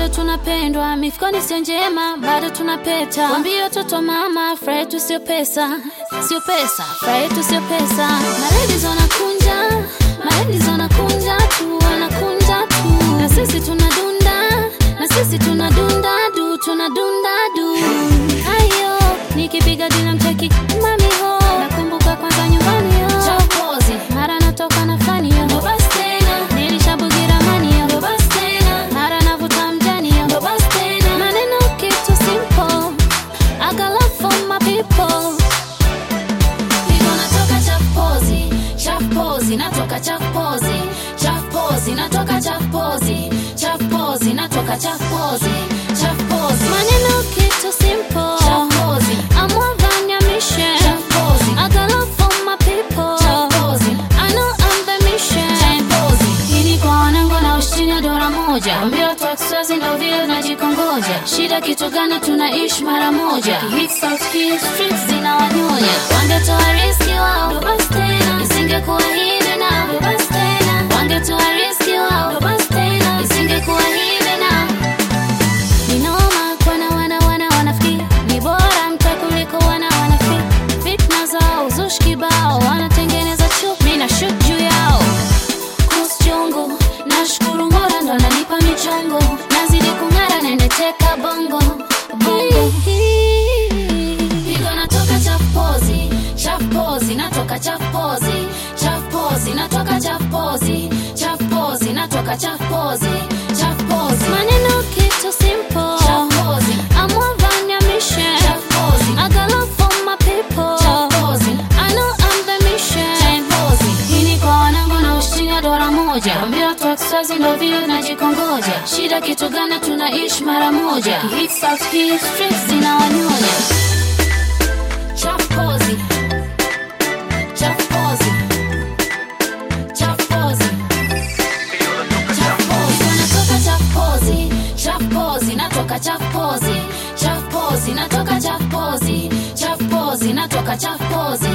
bado tunapendwa, mifukoni sio njema, bado tunapeta. Wambie watoto mama, furaha yetu sio pesa, sio pesa, furaha yetu sio pesa. Maladies wanakunja, maladies wanakunja tu, wanakunja tu, na sisi tunadunda, na sisi tunadunda du, tunadunda du. Ayo, nikipiga dina mcheki mami ho, nakumbuka kwanza nyumbani yo, chokozi, mara natoka na fani yo, ndo basi tena, nilishabugira mani yo, ndo basi tena, mara navuta mjani yo, ndo basi tena, maneno kitu simple, I got love for my people. Niko natoka chapozi, chapozi, natoka chapozi, chapozi, natoka chapozi, chapozi, natoka chapozi, chapozi. Maneno kitu simple, chapozi. I'm more than your mission, chapozi. I got love for my people, chapozi. I know I'm the mission, chapozi. Ili kwa wanangu na ushindi dola moja, ambia watu wa Kiswazi ndo vile najikongoja. Shida kitu gani? Tunaishi mara moja, hit South Key streets zinawanyonya. Wangetoa riski wao, ndo basi tena, isingekuwa hivi na ndo basi tena. Wangetoa riski wao, ndo basi tena, isingekuwa hivi na Ninoma kwana wana wana wanafiki ni bora mta kuliko wana wanafiki fitna zao uzushi kibao wanatengeneza chuki mimi na shoot juu yao kuhusu chungu nashukuru Mola ndo ananipa michongo nazidi kung'ara naendeteka bongo bongo Pigo natoka chapozi chapozi natoka chapozi chapozi natoka chapozi chapozi natoka chapozi chapozi maneno kitu simple chapozi I'm more than your mission chapozi I got love for my people chapozi I know I'm the mission chapozi hii ni kwa wanangu na ushinya dola moja ambia watu wa Kiswazi ndo vile najikongoja shida kitu gani tunaishi mara moja hit South Key streets zinawanyonya Chapozi. Chapozi. Chapozi. Chapozi. Natoka chapozi. Chapozi. Natoka chapozi. Chapozi. Natoka chapozi. Chapozi. Natoka chapozi.